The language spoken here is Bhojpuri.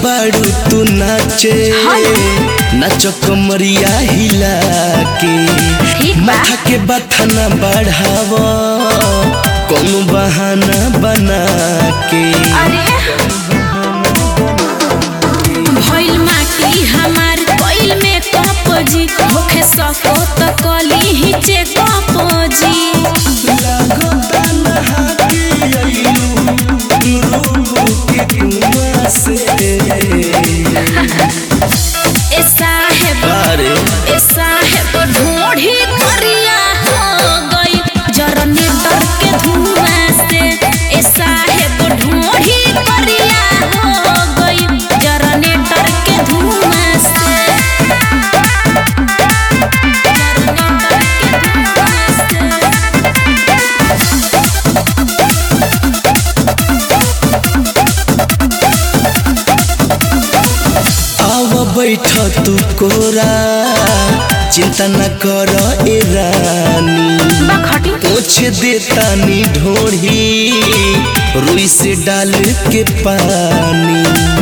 बाड़ू तू नाचे नाच कमरिया हिला के ठीक बा। माथा के बथना बढ़ाव कौनो बहाना बना के अरे भइल माटी हमार कोइल में कपजी होखे सको त कली ही चेकअप जी लागता नहा के अइलू, रूबो के कुआं से। ए साहेब अरे ए साहेब ढोढ़ी करिया हो गई जनरेटर के धुआं से ए साहेब ढोढ़ी करिया हो गई जनरेटर के धुआं से जनरेटर के धुआं से आव बैठ तू कोरा चिंता न कर ए रानी बखटी पोछ देतानी ढोढ़ी रुई से डाल के पानी